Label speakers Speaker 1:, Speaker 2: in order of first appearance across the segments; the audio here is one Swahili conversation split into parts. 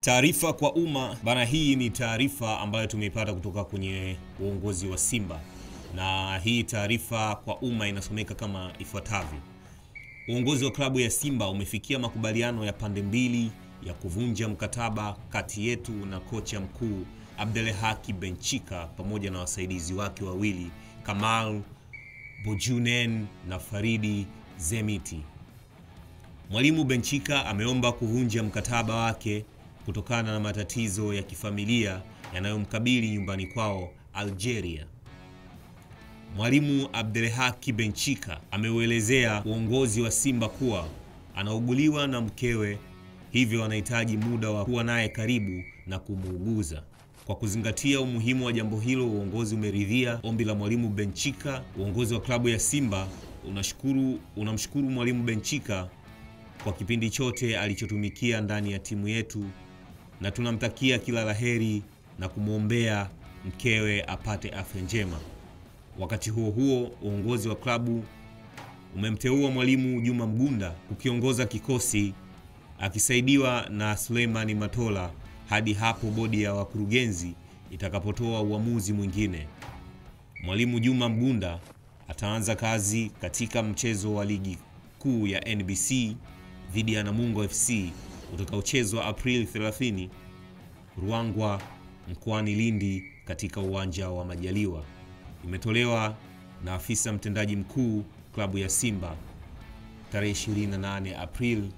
Speaker 1: Taarifa kwa umma bana, hii ni taarifa ambayo tumeipata kutoka kwenye uongozi wa Simba, na hii taarifa kwa umma inasomeka kama ifuatavyo: uongozi wa klabu ya Simba umefikia makubaliano ya pande mbili ya kuvunja mkataba kati yetu na kocha mkuu Abdelhaki Benchika pamoja na wasaidizi wake wawili Kamal Bojunen na Faridi Zemiti. Mwalimu Benchika ameomba kuvunja mkataba wake kutokana na matatizo ya kifamilia yanayomkabili nyumbani kwao Algeria. Mwalimu Abdelhaki Benchika ameuelezea uongozi wa Simba kuwa anauguliwa na mkewe, hivyo anahitaji muda wa kuwa naye karibu na kumuuguza. Kwa kuzingatia umuhimu wa jambo hilo, uongozi umeridhia ombi la mwalimu Benchika. Uongozi wa klabu ya Simba unashukuru unamshukuru mwalimu Benchika kwa kipindi chote alichotumikia ndani ya timu yetu na tunamtakia kila laheri na kumwombea mkewe apate afya njema. Wakati huo huo, uongozi wa klabu umemteua mwalimu Juma Mgunda kukiongoza kikosi akisaidiwa na Suleimani Matola hadi hapo bodi ya wakurugenzi itakapotoa uamuzi mwingine. Mwalimu Juma Mgunda ataanza kazi katika mchezo wa ligi kuu ya NBC dhidi ya Namungo FC utakaochezwa Aprili 30 Ruangwa mkoani Lindi katika uwanja wa Majaliwa. Imetolewa na afisa mtendaji mkuu klabu ya Simba tarehe 28 Aprili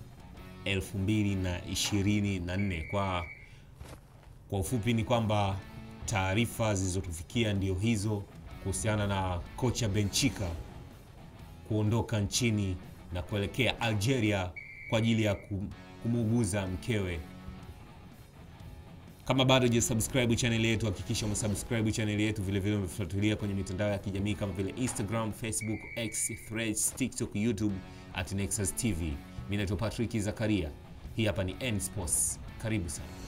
Speaker 1: 2024. Kwa kwa ufupi ni kwamba taarifa zilizotufikia ndio hizo kuhusiana na kocha Benchika kuondoka nchini na kuelekea Algeria kwa ajili ya kumuuguza mkewe. Kama bado hujasubscribe channel yetu, hakikisha umesubscribe channel yetu, vile vile umefuatilia kwenye mitandao ya kijamii kama vile Instagram, Facebook, X, Threads, TikTok, YouTube at Nexus TV. Mimi naitwa Patrick Zakaria. Hii hapa ni N Sports. Karibu sana.